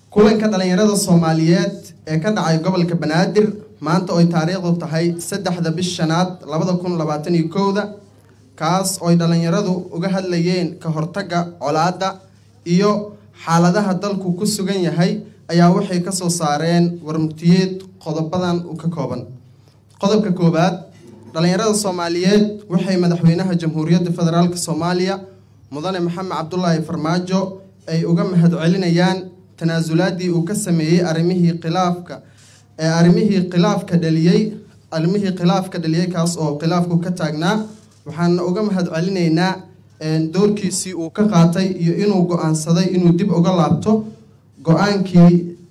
kulanka dhalinyarada soomaaliyeed ee ka dhacay gobolka banaadir maanta oy taariikhdu tahay saddexda bish shanaad labada kun labaatan iyo kowda kaas ooy dhalinyaradu uga hadlayeen ka hortagga colaadda iyo xaaladaha dalku ku sugan yahay ayaa waxay kasoo saareen warmutiyeed qodobadan u ka kooban qodobka koowaad dhalinyarada soomaaliyeed waxay madaxweynaha jamhuuriyadda federaalk soomaaliya mudane maxamed cabdulaahi farmaajo ay uga mahadcelinayaan tanaasulaadii uu ka sameeyey arrimihii khilaafka ee arrimihii khilaafka dhaliyey arrimihii khilaafka dhaliyey kaas oo khilaafku ka taagnaa waxaana uga mahadcelinaynaa doorkiisii uu ka qaatay iyo inuu go-aansaday inuu dib uga laabto go-aankii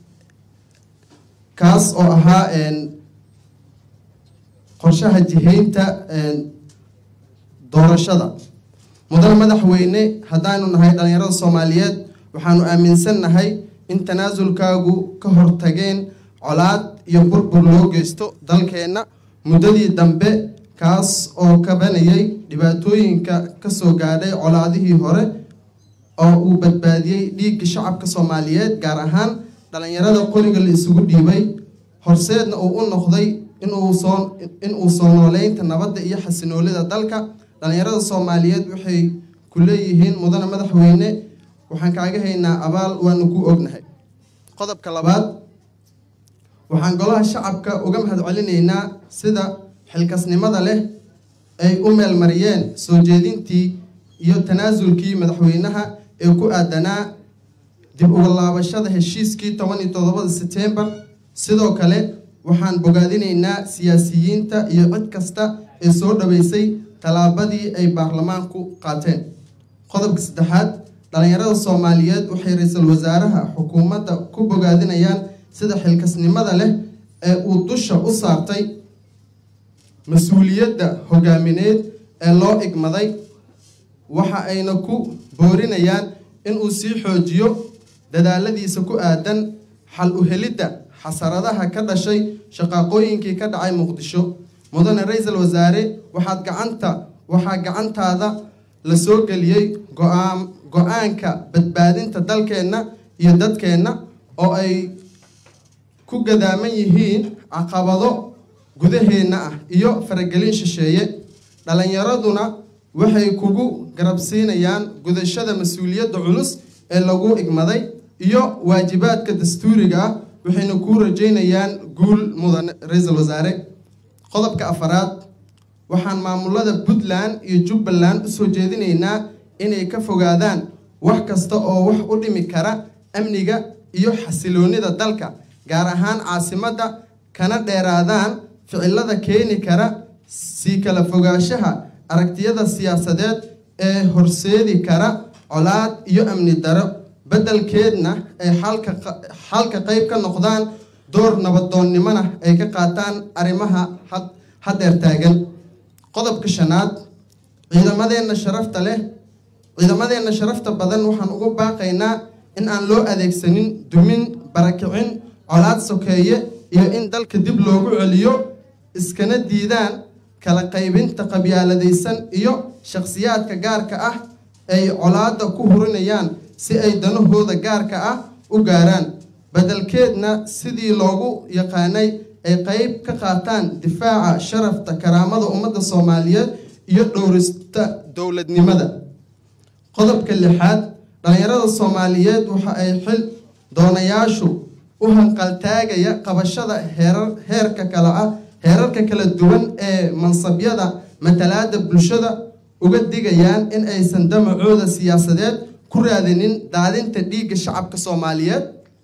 kaas oo ahaa qorshaha jihaynta doorashada mudane madaxweyne haddaanu nahay dhalinyarada soomaaliyeed waxaanu aaminsannahay in tanaasulkaagu ka hortageen colaad iyo burbur loo geysto dalkeenna muddadii dambe kaas oo kabanayay dhibaatooyinka kasoo gaadhay colaadihii hore oo uu badbaadiyey dhiigga shacabka soomaaliyeed gaar ahaan dhalinyarada qoriga la isugu dhiibay horseedna uu u noqday inuusoo in-uu soo nooleynta nabadda iyo xasinoolida dalka dhalinyarada soomaaliyeed waxay ku leeyihiin mudane madaxweyne waxaan kaaga haynaa abaal waanu ku ognahay qodobka labaad waxaan golaha shacabka uga mahadcelinaynaa sida xilkasnimada leh ay u meelmariyeen soo jeedintii iyo tanaasulkii madaxweynaha ee ku aadanaa dib uga laabashada heshiiskii toban iyo toddobada setembar sidoo kale waxaan bogaadinaynaa siyaasiyiinta iyo cid kasta ee soo dhaweysay tallaabadii ay baarlamaanku qaateen qodobka saddexaad dhalinyarada soomaaliyeed waxay ra-iisul wasaaraha xukuumadda ku bogaadinayaan sida xilkasnimada leh ee uu dusha u saartay mas-uuliyadda hogaamineed ee loo igmaday waxa ayna ku boorinayaan inuu sii xoojiyo dadaaladiisa ku aadan xal u helidda xasaradaha ka dhashay shaqaaqooyinkii ka dhacay muqdisho mudane ra-iisul wasaare waxaad gacanta waxaa gacantaada la soo geliyey go-aan go-aanka badbaadinta dalkeenna iyo dadkeenna oo ay ku gadaaman yihiin caqabado gudaheenna ah iyo faragelin shisheeye dhalinyaraduna waxay kugu garabsiinayaan gudashada mas-uuliyadda culus ee lagu igmaday iyo waajibaadka dastuuriga ah waxayna kuu rajeynayaan guul mudane ra-iisul wasaare qodobka afaraad waxaan maamulada puntland iyo jubbaland usoo jeedinaynaa inay ka fogaadaan wax kasta oo wax u dhimi kara amniga iyo xasiloonida dalka gaar ahaan caasimadda kana dheeraadaan ficilada keeni kara sii kala fogaanshaha aragtiyada siyaasadeed ee horseedi kara colaad iyo amni daro beddelkeedna ay xalka xalka qeyb ka noqdaan door nabadoonnimona ay ka qaataan arrimaha haddeer taagan qodobka shanaad ciidamadeenna sharafta leh ciidamadeenna sharafta badan waxaan ugu baaqaynaa in aan loo adeegsanin dumin barakicin colaad sokeeye iyo in dalka dib loogu celiyo iskana diidaan kala qaybinta qabyaaladaysan iyo shakhsiyaadka gaarka ah ay colaadda ku hurinayaan si ay danahooda gaarka ah u gaaraan beddelkeedna sidii loogu yaqaanay ay qeyb ka qaataan difaaca sharafta karaamada ummadda soomaaliyeed iyo dhowrista dowladnimada qodobka lixaad dhalinyarada soomaaliyeed waxa ay xil doonayaashu u hanqaltaagaya qabashada heerar heerka kale ah heerarka kala duwan ee mansabyada matalaada bulshada uga digayaan in aysan damacooda siyaasadeed ku raadinin daadinta dhiigga shacabka soomaaliyeed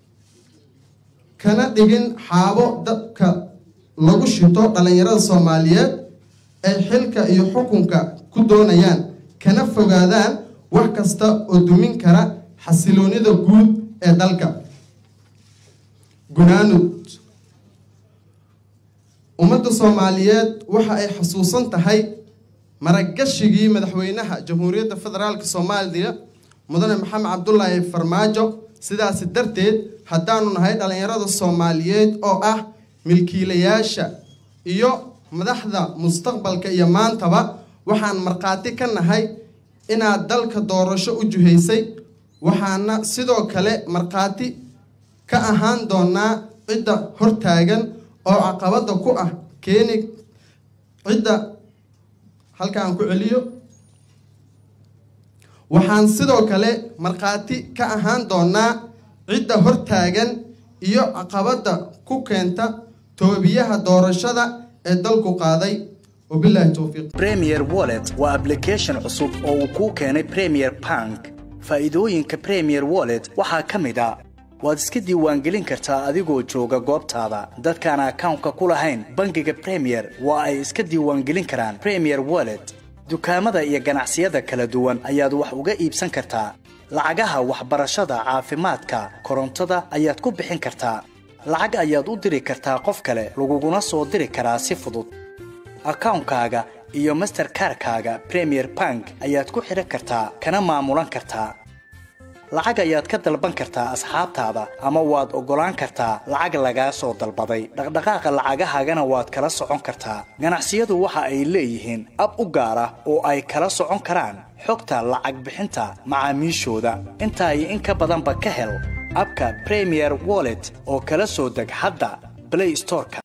kana dhigin xaabo dadka lagu shito dhalinyarada soomaaliyeed ay xilka iyo xukunka ku doonayaan kana fogaadaan wax kasta oo dumin kara xasiloonida guud ee dalka gunaanud ummadda soomaaliyeed waxa ay xasuusan tahay maragashigii madaxweynaha jamhuuriyadda federaalk soomaaliya mudane maxamed cabdulaahi farmaajo sidaasi darteed haddaanu nahay dhalinyarada soomaaliyeed oo ah milkiilayaasha iyo madaxda mustaqbalka iyo maantaba waxaan markhaati ka nahay inaad dalka doorasho u juhaysay waxaana sidoo kale markhaati ka ahaan doonaa cidda hortaagan oo caqabada ku ah keeni cidda halka aan ku celiyo waxaan sidoo kale markhaati ka ahaan doonaa cidda hortaagan iyo caqabada ku keenta toobiyaha doorashada ee dalku qaaday wabilaahi towfiiq premier wallet waa application cusub oo uu kuu keenay premier bank faa'iidooyinka premier wallet waxaa ka mid a waad iska diiwaangelin kartaa adigoo jooga goobtaada dadkaan akawnka ku lahayn bangiga premier waa ay iska diiwaangelin karaan premier wallet dukaamada iyo ganacsiyada kala duwan ayaad wax uga iibsan kartaa lacagaha waxbarashada caafimaadka korontada ayaad ku bixin kartaa lacag ayaad u diri kartaa qof kale laguguna soo diri karaa si fudud akawnkaaga iyo masterkarkaaga premier bank ayaad ku xidhan kartaa kana maamulan kartaa lacag ayaad ka dalban kartaa asxaabtaada ama waad oggolaan kartaa lacag lagaa soo dalbaday dhaqdhaqaaqa lacagahaagana waad kala socon kartaa ganacsiyadu waxa ay leeyihiin ab u gaar ah oo ay kala socon karaan xogta lacag bixinta macaamiishooda intaa iyo in ka badanba ka hel abka premier wallet oo kala soo deg hadda play storeka